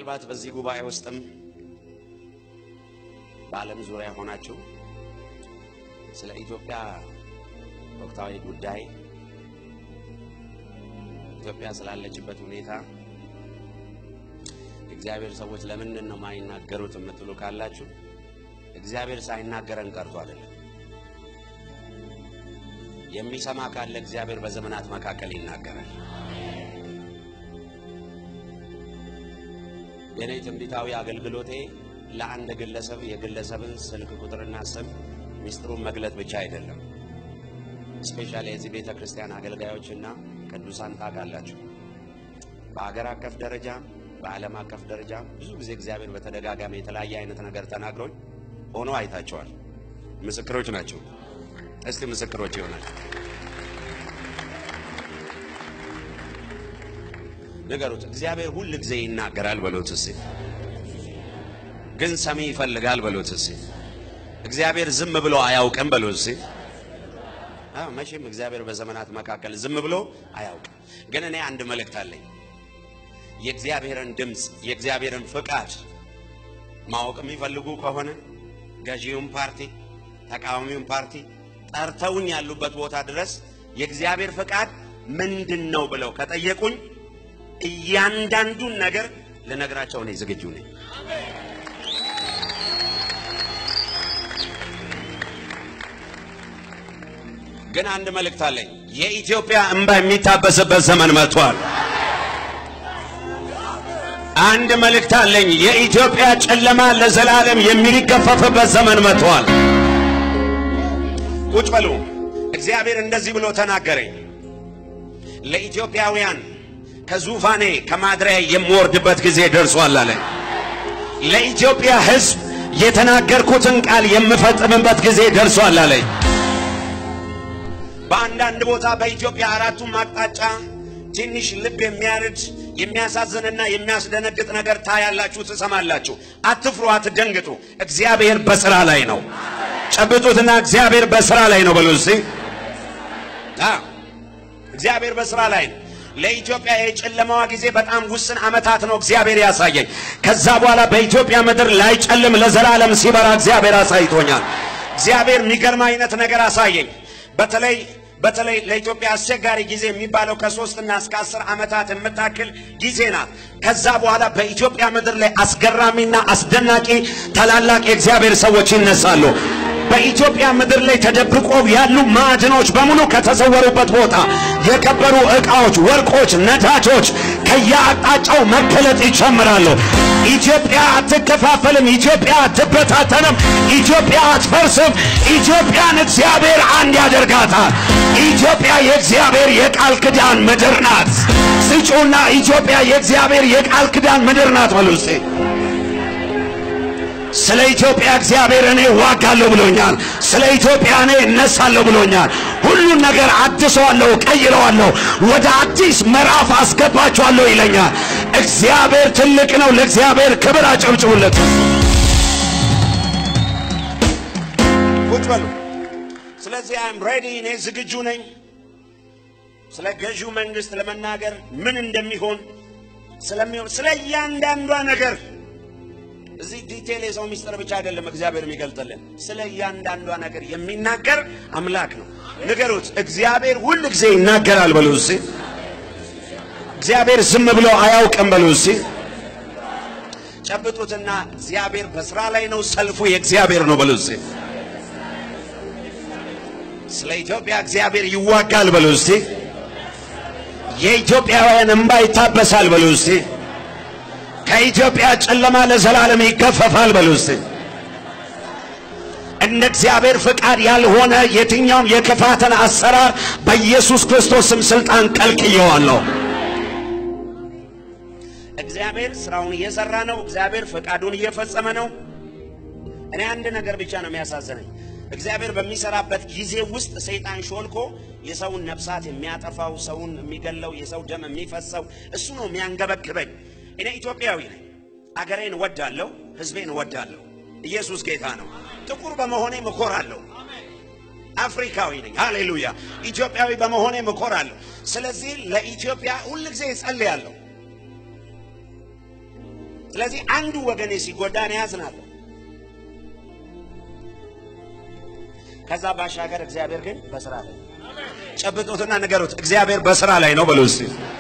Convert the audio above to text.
ምናልባት በዚህ ጉባኤ ውስጥም በዓለም ዙሪያ ሆናችሁ ስለ ኢትዮጵያ ወቅታዊ ጉዳይ ኢትዮጵያ ስላለችበት ሁኔታ እግዚአብሔር ሰዎች ለምንድን ነው ማይናገሩት የምትሉ ካላችሁ እግዚአብሔር ሳይናገረን ቀርቶ አይደለም። የሚሰማ ካለ እግዚአብሔር በዘመናት መካከል ይናገራል። የኔ ትንቢታዊ አገልግሎቴ ለአንድ ግለሰብ የግለሰብን ስልክ ቁጥርና ስም ሚስጥሩን መግለጥ ብቻ አይደለም። ስፔሻሊ የዚህ ቤተ ክርስቲያን አገልጋዮችና ቅዱሳን ታውቃላችሁ፣ በአገር አቀፍ ደረጃ በዓለም አቀፍ ደረጃ ብዙ ጊዜ እግዚአብሔር በተደጋጋሚ የተለያየ አይነት ነገር ተናግሮኝ ሆኖ አይታቸዋል። ምስክሮች ናቸው። እስቲ ምስክሮች ይሆናል ንገሩት። እግዚአብሔር ሁል ጊዜ ይናገራል በሎት እስቲ። ግን ሰሚ ይፈልጋል በሎት እስቲ። እግዚአብሔር ዝም ብሎ አያውቅም በሎት እስቲ። አዎ መቼም እግዚአብሔር በዘመናት መካከል ዝም ብሎ አያውቅም። ግን እኔ አንድ መልእክት አለኝ። የእግዚአብሔርን ድምፅ የእግዚአብሔርን ፍቃድ ማወቅ የሚፈልጉ ከሆነ ገዢውን ፓርቲ ተቃዋሚውን ፓርቲ ጠርተውኝ ያሉበት ቦታ ድረስ የእግዚአብሔር ፍቃድ ምንድን ነው ብለው ከጠየቁኝ እያንዳንዱን ነገር ልነግራቸው እኔ ዝግጁ ነኝ። ግን አንድ መልእክት አለኝ። የኢትዮጵያ እንባ የሚታበስበት ዘመን መጥቷል። አንድ መልእክት አለኝ። የኢትዮጵያ ጨለማ ለዘላለም የሚገፈፍበት ዘመን መጥቷል። ቁጭ በሉ። እግዚአብሔር እንደዚህ ብሎ ተናገረኝ። ለኢትዮጵያውያን ከዙፋኔ ከማድሪያ የምወርድበት ጊዜ ደርሷል አለ። ለኢትዮጵያ ሕዝብ የተናገርኩትን ቃል የምፈጽምበት ጊዜ ደርሷል አለኝ። በአንዳንድ ቦታ በኢትዮጵያ አራቱም አቅጣጫ ትንሽ ልብ የሚያርድ የሚያሳዝንና የሚያስደነግጥ ነገር ታያላችሁ፣ ትሰማላችሁ። አትፍሩ፣ አትደንግጡ። እግዚአብሔር በስራ ላይ ነው። ጨብጡትና እግዚአብሔር በስራ ላይ ነው በሉ እስቲ። አዎ እግዚአብሔር በስራ ላይ ነው። ለኢትዮጵያ የጨለማዋ ጊዜ በጣም ውስን ዓመታት ነው እግዚአብሔር ያሳየኝ። ከዛ በኋላ በኢትዮጵያ ምድር ላይጨልም ለዘላለም ሲበራ እግዚአብሔር አሳይቶኛል። እግዚአብሔር የሚገርም አይነት ነገር አሳየኝ። በተለይ በተለይ ለኢትዮጵያ አስቸጋሪ ጊዜ የሚባለው ከሶስትና እስከ አስር ዓመታት የምታክል ጊዜ ናት። ከዛ በኋላ በኢትዮጵያ ምድር ላይ አስገራሚና አስደናቂ ታላላቅ የእግዚአብሔር ሰዎች ይነሳሉ። በኢትዮጵያ ምድር ላይ ተደብቆ ያሉ ማዕድኖች በሙሉ ከተሰወሩበት ቦታ የከበሩ ዕቃዎች፣ ወርቆች፣ ነዳጆች ከየአቅጣጫው መገለጥ ይጀምራሉ። ኢትዮጵያ አትከፋፈልም። ኢትዮጵያ አትበታተንም። ኢትዮጵያ አትፈርስም። ኢትዮጵያን እግዚአብሔር አንድ ያደርጋታል። ኢትዮጵያ የእግዚአብሔር የቃል ኪዳን ምድር ናት። ስጩና ኢትዮጵያ የእግዚአብሔር የቃል ኪዳን ምድር ናት በሉ እስቲ። ስለ ኢትዮጵያ እግዚአብሔር እኔ ዋጋለሁ ብሎኛል። ስለ ኢትዮጵያ እኔ እነሳለሁ ብሎኛል። ሁሉን ነገር አድሰዋለሁ፣ ቀይረዋለሁ፣ ወደ አዲስ ምዕራፍ አስገባቸዋለሁ ይለኛል። እግዚአብሔር ትልቅ ነው። ለእግዚአብሔር ክብር አጨብጭቡለት። ቁጭ በሉ። ስለዚህ አም ሬዲ፣ እኔ ዝግጁ ነኝ ስለ ገዢው መንግስት ለመናገር ምን እንደሚሆን ስለሚሆን ስለ እያንዳንዷ ነገር እዚህ ዲቴል የሰው ሚስጥር ብቻ አይደለም እግዚአብሔር የሚገልጥልን፣ ስለ እያንዳንዷ ነገር የሚናገር አምላክ ነው። ንገሩት፣ እግዚአብሔር ሁል ጊዜ ይናገራል በሉ እስቲ። እግዚአብሔር ዝም ብሎ አያውቅም በሉ እስቲ። ጨብጡትና እግዚአብሔር በስራ ላይ ነው፣ ሰልፉ የእግዚአብሔር ነው በሉ እስቲ። ስለ ኢትዮጵያ እግዚአብሔር ይዋጋል በሉ እስቲ። የኢትዮጵያውያን እንባ ይታበሳል በሉ እስቲ። ከኢትዮጵያ ጨለማ ለዘላለም ይገፈፋል በሉ እስቲ። እንደ እግዚአብሔር ፍቃድ ያልሆነ የትኛውም የክፋትን አሰራር በኢየሱስ ክርስቶስ ስም ስልጣን ቀልቅየዋለሁ። እግዚአብሔር ስራውን እየሰራ ነው። እግዚአብሔር ፍቃዱን እየፈጸመ ነው። እኔ አንድ ነገር ብቻ ነው የሚያሳዝነኝ። እግዚአብሔር በሚሰራበት ጊዜ ውስጥ ሰይጣን ሾልኮ የሰውን ነፍሳት የሚያጠፋው፣ ሰውን የሚገለው፣ የሰው ደም የሚፈሰው እሱ ነው የሚያንገበግበኝ። እኔ ኢትዮጵያዊ ነኝ። አገሬን እወዳለሁ፣ ሕዝቤን እወዳለሁ። ኢየሱስ ጌታ ነው። ጥቁር በመሆኔ እኮራለሁ። አፍሪካዊ ነኝ። ሃሌሉያ። ኢትዮጵያዊ በመሆኔ እኮራለሁ። ስለዚህ ለኢትዮጵያ ሁልጊዜ እጸልያለሁ። ስለዚህ አንዱ ወገኔ ሲጎዳ እኔ ያዝናለሁ። ከዛ ባሻገር እግዚአብሔር ግን በስራ ላይ ጨብጦትና ንገሩት፣ እግዚአብሔር በስራ ላይ ነው በሉ እስቲ።